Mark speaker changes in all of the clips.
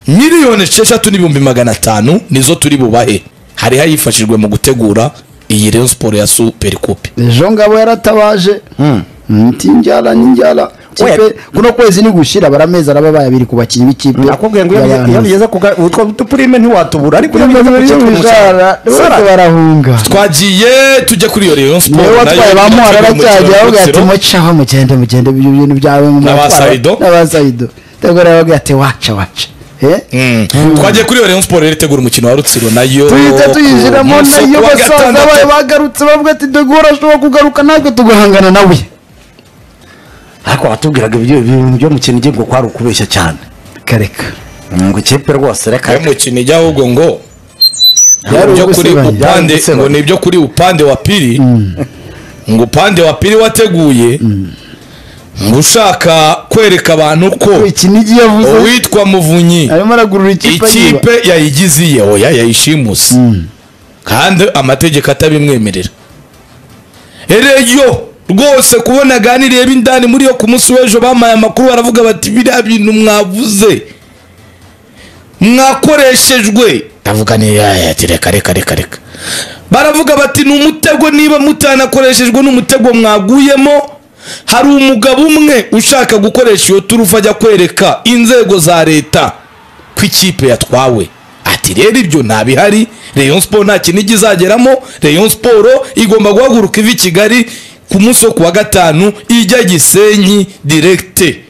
Speaker 1: miliyoni esheshatu n'ibihumbi magana atanu nizo turi bubahe hari hayifashijwe mu gutegura iyi Rayon Sport ya Super Coupe
Speaker 2: ejo ngabo yaratabaje tinjyara n'injyara
Speaker 3: Oya.
Speaker 2: kipe kuno kwezi ni gushira baramezi araba bayabiri ku bakinnyi b'ikipe
Speaker 3: nakubwiye ngo iyo bigeze- iyo bigeze ku ga- utwo dupurime ntiwatubura ariko iyo bigeze ku cyatuma umusarara-
Speaker 2: bose
Speaker 3: Sara,
Speaker 2: barahunga
Speaker 1: twagiye tujya kuri iyo Rayon Sport
Speaker 2: niwe watwaye ba muhara aracyajya avuga ati mucaho mugende mugende ibyo bintu byawe mu
Speaker 1: N'aba
Speaker 2: matwara."
Speaker 1: Saido.
Speaker 2: n'aba sayido tegura yavuga ati waca waca Eh?
Speaker 1: twagiye kuri iyo Rayon Sport rero itegura umukino wa Rutsiro nayo
Speaker 2: tuhita tuyinjiramo
Speaker 1: ku
Speaker 2: nayo
Speaker 1: wa
Speaker 2: basaza
Speaker 1: gatandatu.
Speaker 2: bayo bagarutse bavuga ati degora ashobora kugaruka natwe tugahangana nawe
Speaker 3: ariko watubwiraga ibyo ibintu byo mu kintu ugiye ngo kwari ukubeshya cyane
Speaker 2: kareka
Speaker 3: ngo ikipe rwose reka
Speaker 1: ayo mukino ijya ahubwo ngo
Speaker 2: Byari
Speaker 1: ibyo kuri
Speaker 2: ugusebanya.
Speaker 3: Byari
Speaker 1: upande
Speaker 3: ugusebanya.
Speaker 1: ngo ni ibyo kuri upande wa pili ngo upande wa pili wateguye ngo ushaka kwereka abantu ko
Speaker 2: iki nigi yavuze
Speaker 1: uwitwa muvunyi
Speaker 2: arimo aragurura ikipe yiba
Speaker 1: ikipe yayigize iye oya yayishimuse kandi amategeko atabimwemerera ereyo rwose kubona aganiriye b'indani muri yo ku munsi w'ejo bamaye amakuru baravuga bati biriya bintu mwavuze mwakoreshejwe ndavuga ni yaya ati reka reka reka reka baravuga bati ni umutego niba mutanakoreshejwe n'umutego mwaguyemo hari umugabo umwe ushaka gukoresha iyo turufu ajya kwereka inzego za leta ko ikipe yatwawe ati rero ibyo nta bihari Rayon Sport nta kintu ijya izageramo Rayon Sport igomba guhaguruka iva i Kigali ku munsi wo ku wa gatanu ijya Gisenyi direkite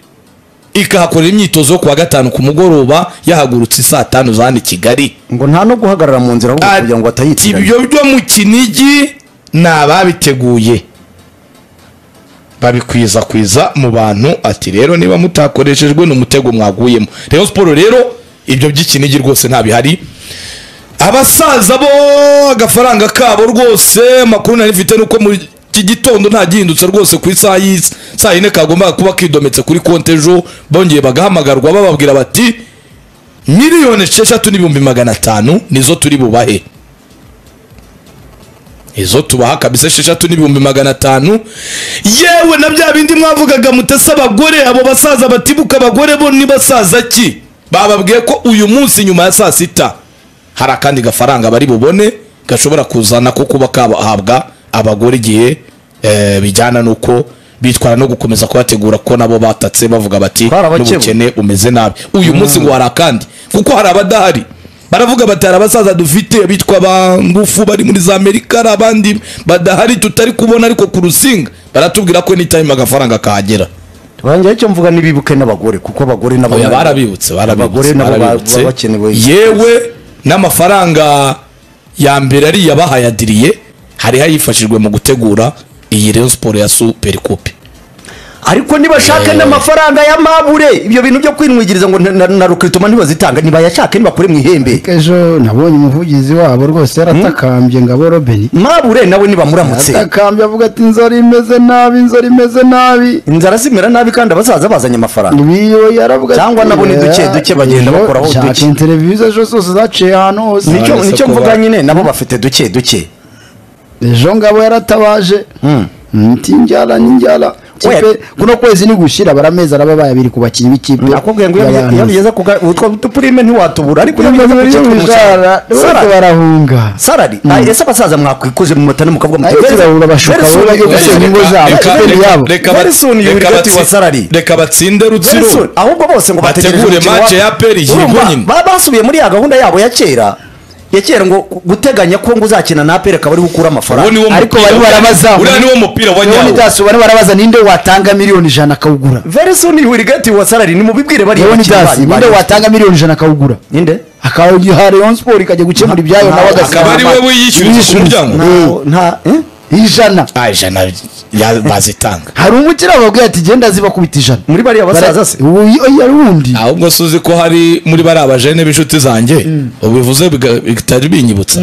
Speaker 1: ikahakorera imyitozo yo ku wa gatanu ku mugoroba yahagurutse saa tanu za hano i Kigali
Speaker 3: ngo nta no guhagarara mu nzira ahubwo kugira ngo
Speaker 1: Ati,
Speaker 3: batayitiranye
Speaker 1: ibyo byo mu kinigi ni ababiteguye babikwiza mu bantu ati rero niba mutakoreshejwe ni umutego mwaguyemo Rayon Sport rero ibyo by'ikinigi rwose nta bihari abasaza bo agafaranga kabo rwose amakuru nari mfite nuko mu iki gitondo nta gihindutse rwose ku isaha y'isi saa yine kagombaga kuba kidometse kuri konti ejo bongeye bagahamagarwa bababwira bati miliyoni esheshatu n'ibihumbi magana atanu nizo turi bubahe izo tubaha kabisa esheshatu n'ibihumbi magana atanu yewe na bya bindi mwavugaga mutese abagore abo basaza batibuka abagore bo ni basaza ki bababwiye ko uyu munsi nyuma ya saa sita hari akandi gafaranga bari bubone gashobora kuzana ko kuba kahabwa abagore igihe eh, bijyana n'uko bitwara no gukomeza kubategura ko nabo batatse bavuga bati
Speaker 3: Twarabakebu.
Speaker 1: n'ubukene umeze nabi uyu munsi ngo hari akandi kuko hari abadahari baravuga bati hari abasaza dufite bitwa ba ngufu bari muri za amerika hari abandi badahari tutari kubona ariko ku rusinga baratubwira ko n'itayima agafaranga kahagera
Speaker 3: banjye icyo mvuga nibibuke n'abagore kuko abagore nabo
Speaker 1: oya barabibutse
Speaker 3: abagore
Speaker 1: barabibutse
Speaker 3: nabo ba-
Speaker 1: barabibutse
Speaker 3: baba bakenewe
Speaker 1: yewe n'amafaranga ya mbere ariya bahayadiriye hari hayifashijwe mu gutegura iyi Rayon Sport ya Super Coupe
Speaker 3: ariko nibashake n'amafaranga y'amabure ibyo bintu byo kwinwigiriza ngo na- na- na rukituma ntibazitanga ntibayashake ntibakure mu ihembe
Speaker 2: ejo nabonye umuvugizi wabo rwose yaratakambye ngabo robeni
Speaker 3: mabure nawe nibamuramutse
Speaker 2: atakambye avuga ati inzara imeze nabi inzara imeze nabi
Speaker 3: inzara zimera nabi kandi abasaza bazanye amafaranga
Speaker 2: niyo yaravuga
Speaker 3: Cyangwa nabo ni duke duke bagenda bakoraho duke.
Speaker 2: duke interiviziyo ejo zose zaciye ahantu hose
Speaker 3: nicyo
Speaker 1: None se
Speaker 3: nicyo
Speaker 1: ko
Speaker 3: mvuga
Speaker 1: ba-
Speaker 3: nyine nabo bafite duke duke
Speaker 2: ejo ngabo yaratabaje tinjyara n'injyara
Speaker 3: Oya.
Speaker 2: kipe kuno kwezi ni gushira baramezi araba bayabiri ku bakinnyi b'ikipe
Speaker 3: nakubwiye ngo iyo bigeze- iyo bigeze ku ga- utwo dupurime ntiwatubura ariko iyo bigeze ku cyatuma umusarara
Speaker 2: bose
Speaker 3: Sara-
Speaker 2: barahunga
Speaker 3: sarari Ay, ese abasaza mwakwikuze mu mata no mukavuga
Speaker 2: Ayo turabura bashuka, wowe bajye
Speaker 1: Reka-
Speaker 2: gusenya ingo zabo,
Speaker 1: reka-
Speaker 2: ikipe
Speaker 1: reka-
Speaker 2: yabo.
Speaker 1: reka bat-
Speaker 3: Nelson
Speaker 1: reka
Speaker 3: Yurigati
Speaker 1: batsi-
Speaker 3: wa Sarari.
Speaker 1: reka batsinde rutsiro
Speaker 3: ahubwo bose ngo
Speaker 1: Bategure
Speaker 3: umukino
Speaker 1: match
Speaker 3: wa-
Speaker 1: ya APR yego
Speaker 3: Urumva,
Speaker 1: nyine.
Speaker 3: ba- basubiye muri ya gahunda yabo ya kera ya kera ngo guteganya ko ngo uzakina na aperi akaba ariwe
Speaker 1: uwo
Speaker 3: ukura amafaranga
Speaker 1: niwo
Speaker 2: ariko
Speaker 1: mupira
Speaker 2: bari barabazaho.
Speaker 1: uriya niwo mupira wa
Speaker 2: niba
Speaker 1: nyawo
Speaker 2: nitasuba barabaza ninde watanga miliyoni ijana akawugura
Speaker 3: very soon hurigati wa salari nimubibwire bariya
Speaker 2: niba
Speaker 3: bakiri
Speaker 2: nitasi
Speaker 3: bari
Speaker 2: ninde
Speaker 3: bari-
Speaker 2: watanga miliyoni ijana akawugura
Speaker 3: ninde
Speaker 2: akawuha rayon sport ikajya gukemura ibyayo nawe agasiga
Speaker 1: akaba ari
Speaker 2: amafaranga.
Speaker 1: wowe yishyuza ku muryango
Speaker 3: Ntaho- nta eh?
Speaker 2: ijana
Speaker 1: Ah, ijana ya- bazitanga
Speaker 2: hari umukiriya wababwiye ati genda zibakubita ijana
Speaker 3: muri bariya basaza se
Speaker 2: oya rundi
Speaker 1: ahubwo si uzi ko hari muri bariya bajene b'inshuti zanjye ubivuze biga- bitari binyibutsa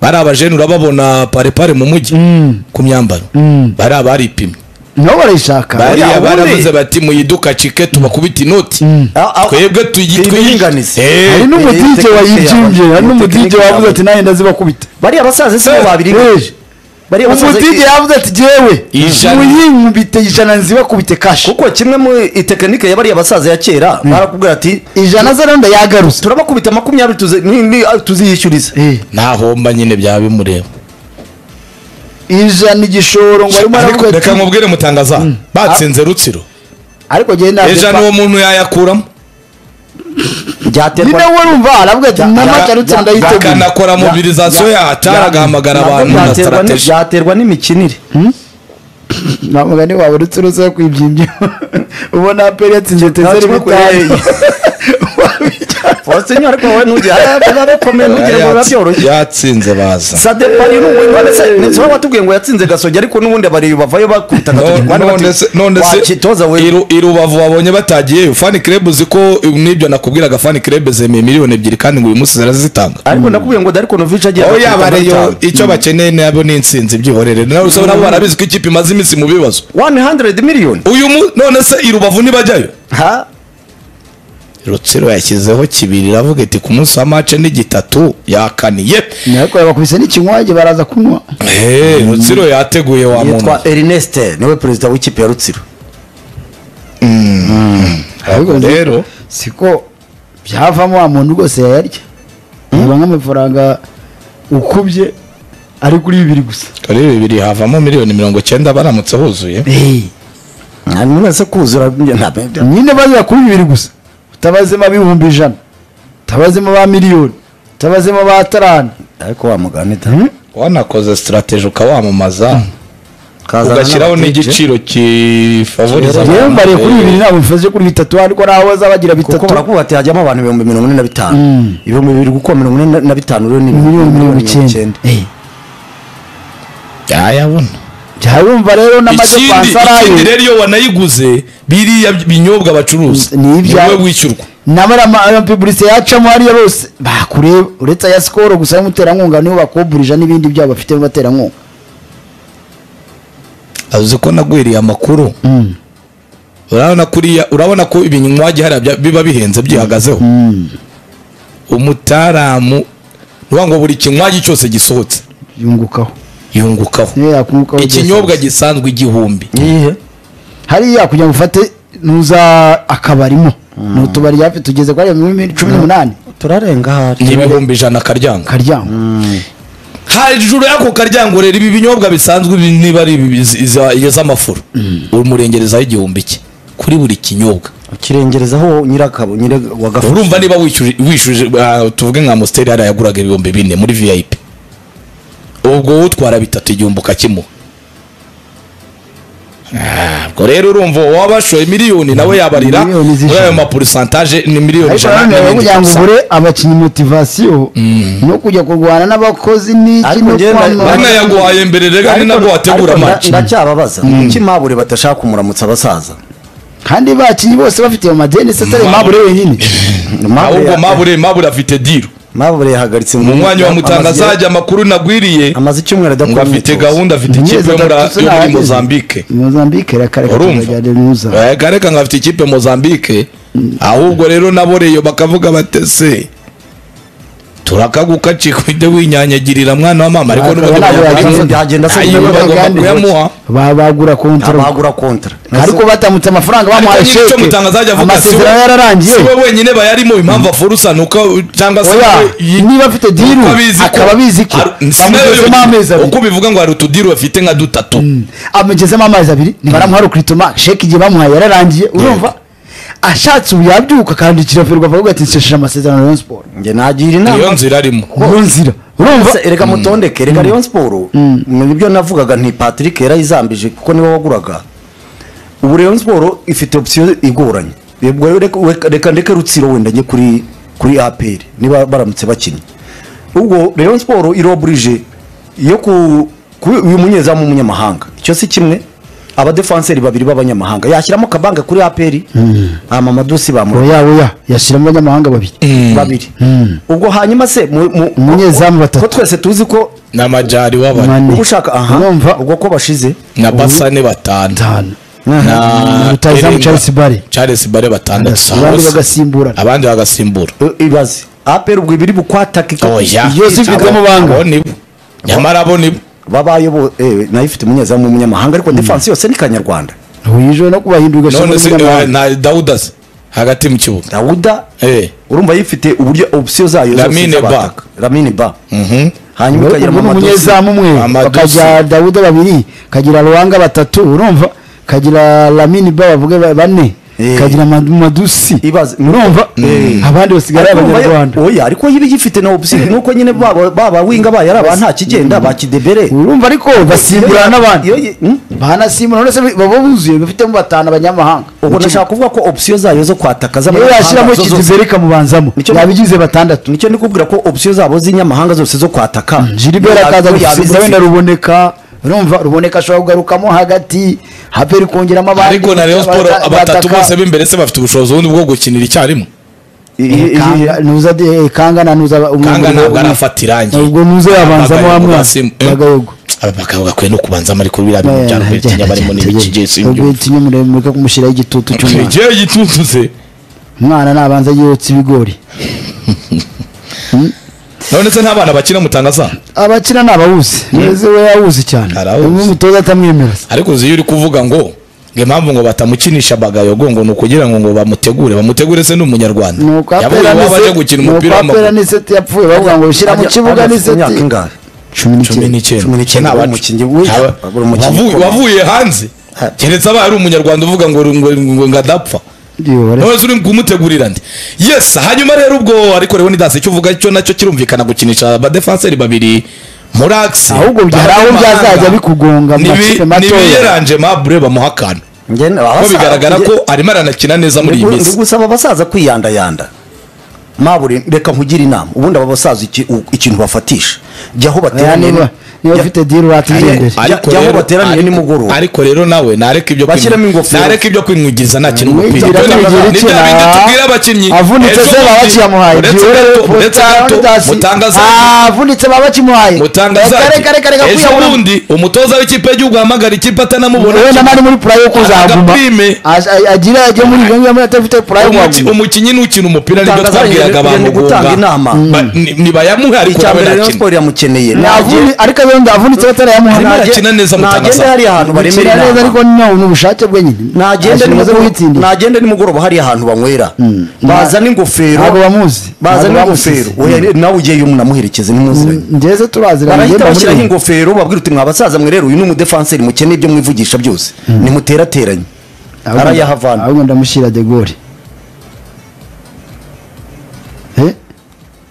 Speaker 1: bariya bajene urababona parepare mu mujyi ku myambaro bariya baripimye
Speaker 2: nabo barayishaka
Speaker 1: bariya
Speaker 3: Oya,
Speaker 1: baravuze
Speaker 3: ubundi-
Speaker 1: bati muyiduka cike tubakubita inoti
Speaker 3: Ah, ah,
Speaker 1: twebwe tuyi- tuyi-
Speaker 3: Twiringanize.
Speaker 1: Eh,
Speaker 2: hari
Speaker 3: eh,
Speaker 2: n'umudije
Speaker 3: tekinike
Speaker 2: wayibyimbye
Speaker 3: yabo.
Speaker 2: hari n'umudije
Speaker 3: Tekinike
Speaker 2: wavuze
Speaker 3: yabo.
Speaker 2: ati nawe ndazibakubita
Speaker 3: bariya basaza se
Speaker 1: Eh,
Speaker 3: babiri
Speaker 2: Eh,
Speaker 3: bariya basaza-
Speaker 2: umudigi yavuze ati jewe
Speaker 1: Ijana.
Speaker 2: muyinkubite ijana nzibakubite kashi
Speaker 3: kuko kimwe mu itekinike ya bariya basaza ya kera barakubwira ati
Speaker 2: ijana zara ndayagaruza
Speaker 3: turabakubita makumyabiri tuzi- ni- ni- ah, tuziyishyuriza
Speaker 2: Eh,
Speaker 1: ntahomba nyine byaba bimureba
Speaker 2: ijana igishoro ngo arimo
Speaker 1: ariko
Speaker 2: aravuga
Speaker 1: reka
Speaker 2: ati
Speaker 1: mubwire mutangaza batsinze rutsiro
Speaker 2: ariko jyewe ntabwo
Speaker 1: ejo n'uwo muntu yayakuramo
Speaker 3: byaterwa
Speaker 2: nyine we urumva aravuga ati namagarutse ndayiteguye
Speaker 1: bakanakora mobilizasiyo yahatari agahamagara
Speaker 3: nabwo
Speaker 1: abantu na
Speaker 3: byaterwa ni-
Speaker 1: sitarategi
Speaker 3: byaterwa n'imikinire
Speaker 2: nta mugani wawe uretse uruza kwibyimbya ubona aperi yatsinze tezeri
Speaker 3: kimwe
Speaker 2: bitanu
Speaker 3: Fonseca ariko wowe ntugire arakomeye ntugire ngo biba
Speaker 1: Yatsi-
Speaker 3: byoroshye
Speaker 1: yatsinze baza
Speaker 3: sadepari ni umuntu ndetse ndetse baba batubwiye ngo yatsinze gasogya ariko n'ubundi abariyo bavayo bakubita
Speaker 1: No-
Speaker 3: agatoki kandi
Speaker 1: none
Speaker 3: bati,
Speaker 1: se none se
Speaker 3: wakitoza we
Speaker 1: iru- i rubavu wabonye batagiyeyo fani kerebe uzi ko n'ibyo nakubwiraga fani kerebe zemeye miliyoni ebyiri kandi ngo uyu munsi zirazitanga
Speaker 3: ariko nakubwiye ngo dariko novici agiye
Speaker 1: aho
Speaker 3: agakubita
Speaker 1: yabareyo
Speaker 3: nk'atanu.
Speaker 1: icyo bakeneye nabo ni insinzi byihorere nawe usaba nabo barabizi ko ikipe imaze iminsi mu bibazo
Speaker 3: 100 miliyoni
Speaker 1: uyu mu none se i rubavu ntibajyayo
Speaker 3: ha
Speaker 1: rutsiro yashyizeho kibiri iravuga iti ku munsi wa mace ni gitatu yakaniye
Speaker 2: ariko bakubise n'ikinywaje baraza kunywa
Speaker 1: Eh, rutsiro yateguye wa muntu
Speaker 3: yitwa Ernest niwe perezida w'ikipe ya Rutsiro
Speaker 1: Ahubwo rero
Speaker 2: siko byavamo wa muntu rwose yayarya yaba nk'amafaranga ukubye ari kuri bibiri gusa
Speaker 1: kuri bibiri havamo miliyoni mirongo cyenda baramutse huzuye
Speaker 3: hanyuma uretse kuzura ntabwo
Speaker 2: nyine bazira kuri bibiri gusa utabazemo ab'ibihumbi ijana utabazemo ba miliyoni utabazemo ba tarani
Speaker 3: ariko wamugana ita
Speaker 1: wanakoze sitarategi ukawamamaza
Speaker 3: Kazana
Speaker 1: ugashyiraho
Speaker 3: n'abatije.
Speaker 1: n'igiciro kifavoriza
Speaker 2: yewe
Speaker 1: abantu.
Speaker 2: mbariye kuri bibiri ntabwo mfashe kuri bitatu ariko naho bazabagira
Speaker 3: kuko
Speaker 2: bitatu
Speaker 3: barakuvuga ati hajyamo abantu ibihumbi mirongo ine na bitanu ibihumbi bibiri gukuba mirongo ine na bitanu rero ni
Speaker 2: miliyoni mirongo icyenda Eh,
Speaker 1: yayabona
Speaker 2: byayumva rero n'amaze
Speaker 1: ikindi
Speaker 2: kwansarayo
Speaker 1: ikindi rero iyo wanayiguze biriya binyobwa bacuruza
Speaker 2: Ni ibya-
Speaker 1: wowe wishyurwa
Speaker 2: n'amaramapiburise yacamo hariya bose bakureba uretse aya sikoro gusa y'umuterankunga nibo bakoburija n'ibindi byabo bafite mu baterankunga
Speaker 1: avuze ko nagwiriye amakuru urabona kuriya urabona ko ibinywaji hariya bya- biba bihenze byihagazeho umutaramu ni ukuvuga ngo buri kinywaji cyose gisohotse
Speaker 2: yungukaho
Speaker 1: yungukaho
Speaker 2: niyo yakungukaho
Speaker 1: ikinyobwa gisanzwe igihumbi
Speaker 3: iyihe
Speaker 2: hariya kugira ngo ufate nuza akabarimo ni utubari hafi tugeze kuri ayo mirongo ine cumi n'umunani
Speaker 3: turarenga hari
Speaker 1: n'ibihumbi ijana akaryanga
Speaker 2: karyanga
Speaker 1: hejuru y'ako karyango rero ibi binyobwa bisanzwe ibi niba ari ibi bizi- iza- iz'amafuro umurengerezaho igihumbi cye kuri buri kinyobwa
Speaker 3: ukirengerezaho nyirakabo nyire wagafashe
Speaker 1: urumva niba wishyuje wishyuje ah, tuvuge nka amusiteri hariya yaguraga ibihumbi bine muri vip ubwo wowe utwara bitatu igihumbi ukakimuha Ah, ubwo rero urumva uwo waba washoye miliyoni nawe yabarira
Speaker 2: Miliyoni z'ijana.
Speaker 1: muri ayo mapurisantaje ni miliyoni
Speaker 2: ariko
Speaker 1: ijana
Speaker 2: nanone rero
Speaker 1: n'ibindi
Speaker 2: kugira ngo
Speaker 1: gusa.
Speaker 2: ubure abakinnyi motivasiyo no kujya kurwana n'abakozi n'iki
Speaker 3: Ariko
Speaker 2: no
Speaker 3: njyewe na-
Speaker 2: kwamamaza.
Speaker 1: bamwe yaguhaye mbere rega ni nabwo wategura
Speaker 3: match
Speaker 1: amaci
Speaker 3: ndacyababaza kuki mabure badashaka kumuramutsa abasaza
Speaker 2: kandi bakinnyi bose bafite ayo madeni se atari mabure wenyine
Speaker 1: ahubwo mabure mabure afite diro
Speaker 3: mabure yahagaritse
Speaker 1: mu mwanya wa
Speaker 3: amaze-
Speaker 1: mutanga azajya amakuru nagwiriye
Speaker 3: amaze icyumweru
Speaker 1: ngo
Speaker 3: adakora
Speaker 1: afite
Speaker 3: imyitozo.
Speaker 1: gahunda afite ikipe yo muri- yo muri mozambike
Speaker 2: mozambike rakareka
Speaker 1: urumva
Speaker 2: tuzagereza
Speaker 1: gareka ngo afite ikipe mozambike ahubwo rero naboreyo bakavuga batese turakaguka cikujya winyanyagirira mwana wa mama ariko
Speaker 2: Bakaba ntabwo
Speaker 1: niba
Speaker 2: yagenda.
Speaker 3: Byagenda- byagenda se
Speaker 2: Ayiwe,
Speaker 3: nyine
Speaker 1: bagomba
Speaker 2: baganda.
Speaker 1: kuyamuha
Speaker 2: Ba- bagura kontaro
Speaker 3: abagura kontra
Speaker 2: ariko batamutse amafaranga bamuhaye
Speaker 1: Ariko icyo
Speaker 2: sheke
Speaker 1: Mutanga azajya avuga si we-
Speaker 2: amasezerano yararangiye
Speaker 1: si we wenyine bayarimo impamvu afurusa ni uko cyangwa se
Speaker 2: oya
Speaker 1: we yi-
Speaker 2: niba afite diru
Speaker 1: uko abizi ko-
Speaker 2: akaba abizi ko
Speaker 1: Ar- si nawe
Speaker 2: bamugezemo
Speaker 1: yonyine.
Speaker 2: amezi
Speaker 1: uko
Speaker 2: abiri
Speaker 1: bivuga ngo hari utudiru bafite nka dutatu
Speaker 2: amugezemo amezi abiri baramuha rukiritoma sheke igihe bamuhaye yararangiye urumva ashatse ubu yabyuka akandikira ferwafa akavuga ati nsesheje amasezerano na Rayon Sport
Speaker 3: njye nagira
Speaker 1: niyo
Speaker 3: inama
Speaker 1: nzira arimo
Speaker 2: mu nzira urumva
Speaker 3: Se, erega mutondeke reka Rayon Sport nibyo navugaga nti Patrick yarayizambije kuko niwe waguraga ubu Rayon Sport ifite option igoranye Yebwe, reka- reka- reka ndeke rutsiro wenda njye kuri kuri APR niba baramutse bakinnye ubwo Rayon Sport iroburije yo ku ku- uyu munyezamu w'umunyamahanga icyo si kimwe abadefenseri babiri b'abanyamahanga yashyiramo kabanga kuri APR amamadusi bamura
Speaker 2: oya oya yashyiramo abanyamahanga babiri
Speaker 3: babiri ubwo hanyuma se mu- mu-
Speaker 2: Umunyezamu batatu.
Speaker 3: ko twese tuzi ko
Speaker 1: n'amajari w'abantu
Speaker 2: Mane.
Speaker 3: uba ushaka aha
Speaker 2: urumva
Speaker 3: ubwo ko bashize
Speaker 1: na basane batanu
Speaker 2: batanu
Speaker 1: na
Speaker 2: rutayizamu
Speaker 1: Erenga.
Speaker 2: Charles Barre.
Speaker 1: Charles Barre batandatu si
Speaker 2: abandi
Speaker 1: bose.
Speaker 2: bagasimburana
Speaker 1: abandi bagasimbura
Speaker 3: I- ibaze apera ubwo ibiri bukwatakika
Speaker 1: oya
Speaker 2: Iyo si ifite amabanga.
Speaker 1: Abo nibo nyamara abo nibo
Speaker 3: babaye bo eh nayo ifite umunyezamu w'umunyamahanga ariko defense yose ni kanyarwanda
Speaker 2: wijwe no kubahindurwa
Speaker 1: none se eh, na dawuda se hagati mu kibuga
Speaker 3: dawuda
Speaker 1: Eh.
Speaker 3: urumva yifite uburyo option zayo
Speaker 1: Lamine Ba.
Speaker 3: z'abataka. Lamine ba
Speaker 1: Mhm.
Speaker 3: hanyuma ikagira
Speaker 2: ubwo ni
Speaker 3: Mamadosi.
Speaker 2: umunyezamu umwe
Speaker 1: Amadosi.
Speaker 2: bakagira dawuda babiri kagira ruhanga batatu urumva kagira lamini ba bavuge ba- bane
Speaker 3: Eh.
Speaker 2: kagira Mad- madusi
Speaker 3: Ibaze-
Speaker 2: urumva abandi basigaye ari
Speaker 3: Ariko urumva yo-
Speaker 2: abanyarwanda
Speaker 3: oya ariko yiba igifite na option nuko nyine baba baba winga bayo ari aba nta kigenda ba kidebere
Speaker 2: urumva ariko basimburana
Speaker 3: Iyo
Speaker 2: n'abandi
Speaker 3: yi- hmm?
Speaker 2: banasimbura uretse baba buzuye bafitemo batanu abanyamahanga
Speaker 3: ubwo nashaka kuvuga ko option zayo zo kwataka
Speaker 2: iyo
Speaker 3: z'abanyamahanga
Speaker 2: yashyiramo
Speaker 3: zo- zo-
Speaker 2: kidiberi ikamubanzamo
Speaker 3: Nicyo-
Speaker 2: yabigize batandatu
Speaker 3: nicyo ndi kubwira ko option zabo z'inyamahanga zose zo kwataka
Speaker 2: jiriberi akaza
Speaker 3: yabizi-
Speaker 2: gusimbura wenda ruboneka urumva ruboneka ashobora kugarukamo hagati haperi kongeramo abandi
Speaker 1: ariko na Rayon Sport
Speaker 2: Bata-
Speaker 1: batatu
Speaker 2: Bataka.
Speaker 1: bose b'imbere se bafite ubushobozi bundi bwo gukinira icyarimwe
Speaker 3: I- i-
Speaker 2: Kanga- nuza de- eh, kanga na nuza
Speaker 1: kanga ntabwo arafatira irangiye
Speaker 2: ubwo nuza yabanzamo amwasi bagayogo
Speaker 1: aba bakaba bakwiye no kubanzamo ariko biriya bintu byari kubitinya barimo n'ibikigezi
Speaker 2: ubwetinya muremureka kumushyiraho igitutu cy'umwana
Speaker 1: igihe gitutuze
Speaker 2: umwana nabanza yotsa ibigori
Speaker 1: none se nta bana bakina mutangaza
Speaker 2: abakina ni abawuzi mwese we yawuzi cyane
Speaker 1: Arawuzi.
Speaker 2: umwe umutoza atamwemera se.
Speaker 1: ariko uzi iyo uri kuvuga ngo ngo impamvu ngo batamukinisha bagayogo ngo ni ukugira ngo ngo bamutegure bamutegure se ni umunyarwanda
Speaker 2: nuko
Speaker 1: yavuye
Speaker 2: apera
Speaker 1: iwabo ajya gukina
Speaker 2: niseti nuko
Speaker 1: umupira
Speaker 2: apera
Speaker 1: w'amaguru
Speaker 2: niseti yapfuye bavuga ngo shyira mu
Speaker 3: Ajya-
Speaker 2: kibuga
Speaker 3: ajya afite
Speaker 2: niseti
Speaker 3: imyaka ingahe?
Speaker 2: cumi
Speaker 1: cumi n'icyenda
Speaker 2: n'icyenda
Speaker 3: Cumi n'icyenda,
Speaker 1: Ni abacu.
Speaker 3: umukinnyi w'i-
Speaker 1: Aba-
Speaker 3: abura umukinnyi
Speaker 1: wavuye-
Speaker 3: ukomeye.
Speaker 1: wavuye hanze
Speaker 3: Ha.
Speaker 1: keretse abaye ari umunyarwanda uvuga ngo ngo ngo- ngo adapfa
Speaker 2: Ndiyo, bare-
Speaker 1: none se uri kumutegurira ndi yes hanyuma rero ubwo ariko rero nidase icyo uvuga cyo nacyo kirumvikana gukinisha abadefanseri babiri murax
Speaker 2: Ahubwo bya- hari aho byazajya bikugonga mu makipe matoya.
Speaker 1: nibiyeranje mabure bamuha akantu
Speaker 3: Njye-
Speaker 1: ko
Speaker 3: abasa-
Speaker 1: bigaragara
Speaker 3: njye-
Speaker 1: ko arimo aranakina neza muri iyi
Speaker 3: Ndi- ndi
Speaker 1: minsi
Speaker 3: gusaba abasaza kwiyandayanda mabure reka nkugire inama ubundi aba basaza iki- u- ikintu bafatisha jya aho
Speaker 2: Aya niba
Speaker 3: bateraniye
Speaker 2: niba
Speaker 3: jya-
Speaker 2: ufite diri watigendere
Speaker 3: Ari-
Speaker 1: Ariko
Speaker 3: jya- jya aho
Speaker 1: rero-
Speaker 3: bateraniye
Speaker 1: ariko-
Speaker 3: nimugoroba.
Speaker 1: ariko rero nawe nareka ibyo kwimu-
Speaker 3: Bashyiramo ingofero.
Speaker 1: nareka ibyo kwinwigiza nakina umupira
Speaker 2: Mwigira
Speaker 1: Ibyo ni-
Speaker 2: mwigira
Speaker 1: ni
Speaker 2: iki
Speaker 1: bya
Speaker 2: na-
Speaker 1: bindi tubwira abakinnyi
Speaker 2: avunitse
Speaker 1: Ejo
Speaker 2: se baba
Speaker 1: bundi,
Speaker 2: bakiyamuhaye
Speaker 1: uretse
Speaker 2: Jiwe
Speaker 1: gato-
Speaker 2: rero
Speaker 1: uretse gato
Speaker 2: Mutangazari-
Speaker 1: mutangaza
Speaker 2: Ah, avunitse baba bakimuhaye
Speaker 1: mutangaza
Speaker 2: Reka, reka, reka, reka,
Speaker 1: ejo
Speaker 2: kwiyahura.
Speaker 1: bundi umutoza w'ikipe y'igihugu ahamagara ikipe atanamubona
Speaker 2: wenda nari muri purayi yo kuzaguma
Speaker 1: Agapime.
Speaker 2: Aj- aj- agire ajye muri ibyo ngibyo muri atafite purayi yo
Speaker 1: Umuki-
Speaker 2: kuhaguma
Speaker 1: umukinnyi n'ukina umupira nibyo
Speaker 3: Mutangaza
Speaker 1: twabwiraga
Speaker 3: yari-
Speaker 1: abantu
Speaker 3: yari gutanga inama.
Speaker 1: ntibayamuhe ariko
Speaker 3: icya
Speaker 1: nawe
Speaker 3: mbere rero
Speaker 1: nakina
Speaker 3: siporo iramukeneye
Speaker 2: Navuni- ariko yenda avunitse
Speaker 1: Arimo
Speaker 2: batarayamuhana
Speaker 1: arakina neza Mutangaza.
Speaker 3: nagenda hariya ahantu baremera
Speaker 2: Bakira neza ariko
Speaker 3: inama
Speaker 2: no ni ubushake bwe nyine
Speaker 3: nagende
Speaker 2: Arashinga zo
Speaker 3: nimugoroba
Speaker 2: kuhitsindira
Speaker 3: nagende nimugoroba hariya ahantu banywera bazana ingofero
Speaker 2: ntabwo bamuzi
Speaker 3: bazana
Speaker 2: Ntabwo
Speaker 3: ingofero
Speaker 2: bamusize.
Speaker 3: Oya, nawe ugiyeyo umuntu amuherekeze nimuziranye
Speaker 2: ngeze turaziranye
Speaker 3: barahita
Speaker 2: ngenda muri
Speaker 3: bashyiraho
Speaker 2: we.
Speaker 3: ingofero babwira uti mwabasaza mwe rero uyu ni umudefanseri mukeneye ibyo mwivugisha byose nimuterateranye
Speaker 2: Ahubwo-
Speaker 3: arayahavana
Speaker 2: ahubwo ndamushyira de gaulle Eh?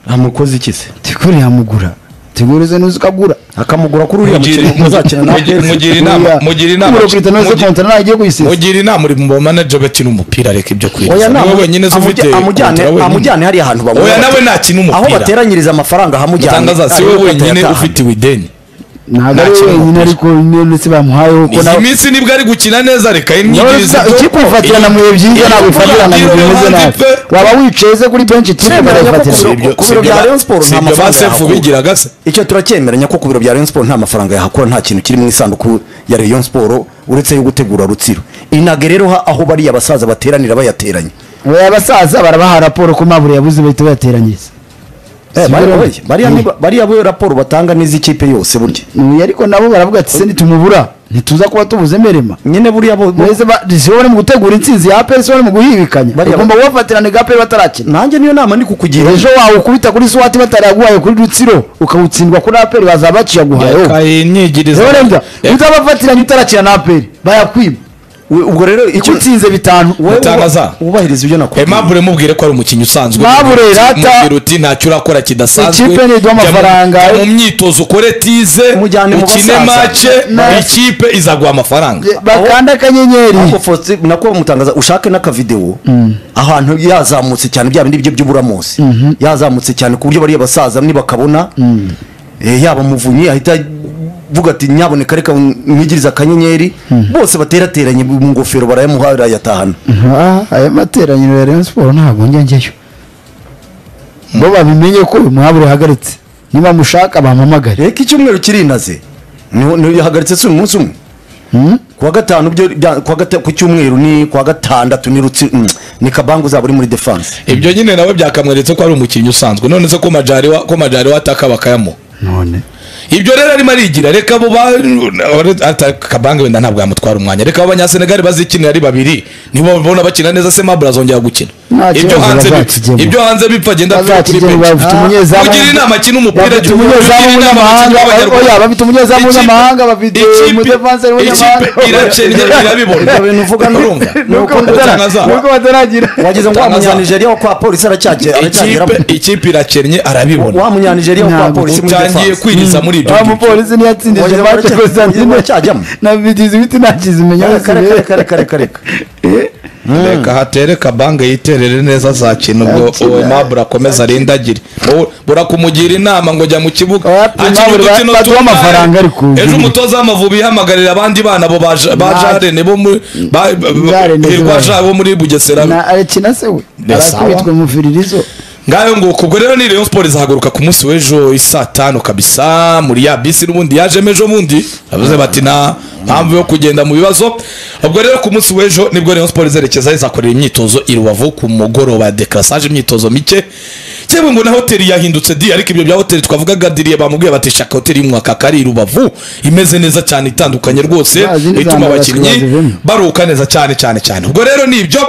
Speaker 3: amukoze iki se
Speaker 2: tegure yamugura tegure ze nuzi ukagura
Speaker 3: akamugura kuri uriya
Speaker 1: Mugire-
Speaker 3: mukino muzakina na
Speaker 1: mugire- mugire inama
Speaker 2: Uriya-
Speaker 1: mugire inama
Speaker 2: Uburo Cristiano Ronaldo
Speaker 1: mugire-
Speaker 2: Conte nawe agiye kuyisiza.
Speaker 1: mugira inama uri mu manager bakina umupira areka ibyo
Speaker 3: oya
Speaker 1: kwirinda
Speaker 3: nta-
Speaker 1: niwe wenyine uzi ufite
Speaker 3: amujya- amujyane
Speaker 1: kontra wenyine.
Speaker 3: amujyane hariya ahantu banywera
Speaker 1: oya nawe
Speaker 3: bati-
Speaker 1: nakina
Speaker 3: aho
Speaker 1: umupira
Speaker 3: bateranyiriza amafaranga hamujyane
Speaker 1: mutangaza si we
Speaker 3: ariwe
Speaker 1: wenyine
Speaker 3: atayatahana.
Speaker 1: ufite ideni
Speaker 2: ntabwo
Speaker 1: Nta
Speaker 2: ari
Speaker 1: kintu
Speaker 2: wenyine
Speaker 1: bakora.
Speaker 2: ariko ndetse bamuhayeho ko
Speaker 1: iyi
Speaker 2: nawe
Speaker 1: minsi nibwo ari gukina neza reka imyigirize
Speaker 2: Nawe ikipe ufatirana mu bihe byiza
Speaker 1: iyo-
Speaker 2: ntabwo
Speaker 1: iyo-
Speaker 2: ifatirana mu
Speaker 1: iyo-
Speaker 2: bihe
Speaker 1: iyo-
Speaker 2: bimeze
Speaker 1: iyo-
Speaker 2: nabi
Speaker 1: iyo-
Speaker 2: waba wicaye se kuri benshi ikipe
Speaker 3: Sibyo,
Speaker 2: barayifatira
Speaker 3: nyakubahwa.
Speaker 1: ibyo-
Speaker 3: ku
Speaker 1: si
Speaker 3: biro bya
Speaker 1: ibyo-
Speaker 3: Rayon Sports
Speaker 1: si
Speaker 3: nta
Speaker 1: ibyo ba
Speaker 3: mafaranga
Speaker 1: sefu
Speaker 3: yahakura.
Speaker 1: bigiraga se
Speaker 3: icyo turacyemeranya ko ku biro bya Rayon Sport nta mafaranga yahakura nta kintu kiri mu isanduku ya Rayon Sport uretse yo gutegura rutsiro inaga rero ha- aho bariya abasaza bateranira bayateranye
Speaker 2: oya abasaza barabaha raporo ko mabure yabuze bahita bayateranyiriza
Speaker 3: Eh,
Speaker 2: Sibyo,
Speaker 3: bari-
Speaker 2: rero?
Speaker 3: oya, bariya ni- bariya bo raporo batanga n'iz'ikipe yose burya
Speaker 2: Uyu ariko nabo baravuga ati se nitumubura ntituza kuba tubuze merema
Speaker 3: nyine buriya bo bo-
Speaker 2: mwese ba- si bo bari mu gutegura intsinzi ya aperi si bo bari mu guhibikanya
Speaker 3: Bariya-
Speaker 2: bagomba kubafatirana ga aperi batarakina
Speaker 3: nanjye niyo nama ndi kukugira
Speaker 2: ejo wawe ukubita kuri swati bataraguhaye kuri rutsiro ukawutsindwa kuri aperi baza baciyaguhayeho
Speaker 1: reka imyigirize
Speaker 2: reba utabafatiranye utarakina na aperi bayakwima
Speaker 3: We- ubwo rero icyo
Speaker 2: icyo utsinze bitanu
Speaker 3: wowe uba-
Speaker 1: Mutangaza.
Speaker 3: wubahiriza ibyo nakubwiye
Speaker 1: Aimable mubwire ko ari umukinnyi usanzwe
Speaker 2: Aimable
Speaker 1: Mubwire uti-
Speaker 2: rata-
Speaker 1: mubwire uti ntacyo urakora kidasanzwe
Speaker 2: Ikipe ni
Speaker 1: Jya
Speaker 2: iduha
Speaker 1: mu-
Speaker 2: amafaranga.
Speaker 1: jya mu myitozo ukore tize
Speaker 3: Mujyane mu
Speaker 1: ukine
Speaker 3: basaza.
Speaker 1: mace
Speaker 2: Na-
Speaker 1: ikipe izaguha amafaranga
Speaker 2: bakanda akanyenyeri
Speaker 3: ahubwo Faustin, nako mutangaza ushake n'akavidewo ahantu yazamutse cyane bya bindi bye by'uburamusi yazamutse cyane ku buryo bariya basaza nibakabona eh, yaba muvunyi ahita vuga ati nyaboneka reka mwigirize akanyenyeri bose baterateranye mu ngofero barayamuha arayatahana
Speaker 2: Ah, aya materaniro ya rayon siporo ntabwo njya njyayo bo babimenye ko uyu muhabura uhagaritse niba mushaka bampamagare
Speaker 3: reka icyumweru kirinaze Niho- niho yahagaritse si umunsi umwe
Speaker 2: Hmm?
Speaker 3: kuwa gatanu byo bya- kuwa gata- ku cyumweru ni kuwa gatandatu ni rutsi mm, ni kabangu uzaba uri muri defense
Speaker 1: ibyo nyine nawe byakamweretse ko ari umukinnyi usanzwe none se ko majari wa ko majari wataka bakayamuha
Speaker 2: none
Speaker 1: ibyo rero arimo arigira reka abo ba ata- kabanga wenda ntabwo yamutwara umwanya reka abanyasenegali bazikinira ari babiri nibo babona bakina neza se mabura azongera gukina
Speaker 2: Nta
Speaker 1: ibyo
Speaker 2: kibazo,
Speaker 1: hanze bipfa
Speaker 2: bazakigemo.
Speaker 1: ibyo hanze bipfa agenda apfa kuri
Speaker 2: Bazakigemo,
Speaker 1: benshi
Speaker 2: bafite umunyezamu-
Speaker 1: ugira inama akina umupira
Speaker 2: bafite umunyezamu
Speaker 1: ugira inama
Speaker 2: w'umunyamahanga,
Speaker 1: abakinnyi b'Abanyarwanda.
Speaker 2: oya, bafite umunyezamu
Speaker 1: Ikipe-
Speaker 2: w'umunyamahanga, bafite
Speaker 1: ikipe-
Speaker 2: umudefanse w'umunyamahanga.
Speaker 1: ikipe iracenya irabibona
Speaker 3: Ibyo bintu uvuga ni-
Speaker 1: Urumva?
Speaker 2: nuko batara-
Speaker 1: Batanga za-
Speaker 2: nuko bataragira
Speaker 3: wagize ngo wa
Speaker 1: Tangaza.
Speaker 3: munyanigeria wo kwa polisi aracyajya
Speaker 1: ikipe ikipe iracennye arabibona
Speaker 3: wa munyanigeria wo kwa
Speaker 2: Ntabwo
Speaker 3: polisi muri
Speaker 1: utangiye
Speaker 3: defense
Speaker 1: kwinjiza muri ibyo
Speaker 2: wa
Speaker 1: ngibyo.
Speaker 2: mupolisi ntiyatsindije
Speaker 3: Wagize ngo
Speaker 2: mace
Speaker 3: baracya-
Speaker 2: kosantine
Speaker 3: baracyajyamo.
Speaker 2: nabigize ibiti nakizimenya
Speaker 3: Kare,
Speaker 2: wese
Speaker 3: kare, kare,
Speaker 2: rero.
Speaker 3: kare, kare, kare, kare.
Speaker 1: reka hatere kabange yiterere neza azakina ubwo uwo mabura akomeza arindagire Wowe burakumugira inama ngo jya mu kibuga
Speaker 2: Ati, Mabura, baduhe
Speaker 1: tungahe.
Speaker 2: amafaranga ariko.
Speaker 1: ejo umutoza w'amavubi yihamagarira abandi bana abo ba Ja- ba
Speaker 2: Na-
Speaker 1: jarene bo muri ba- ba-
Speaker 2: Jarene
Speaker 1: ba- hirwa
Speaker 2: zibana.
Speaker 1: Ja bo muri bugesera
Speaker 2: na arakina se we
Speaker 1: Ni sawa.
Speaker 2: arakubitwe mu firirizo
Speaker 1: ngayo nguko ubwo rero ni rayon sport izahaguruka ku munsi w'ejo isaa tanu kabisa muri ya bisi n'ubundi yajemo ejo bundi bavuze bati nta mpamvu yo kugenda mu bibazo ubwo rero ku munsi w'ejo nibwo rayon sport izerekeza izakorera imyitozo i rubavu ku mugoroba ya dekarasage imyitozo mike cyangwa ngo na hoteli yahindutse di ariko ibyo bya hoteli twavugaga diriye bamubwiye bati shaka hoteli y'umwaka ari i rubavu imeze neza cyane itandukanye rwose
Speaker 2: Nta zindi
Speaker 1: ituma
Speaker 2: zandara
Speaker 1: abakinnyi
Speaker 2: zivemo.
Speaker 1: baruhuka neza cyane cyane cyane ubwo rero ni ibyo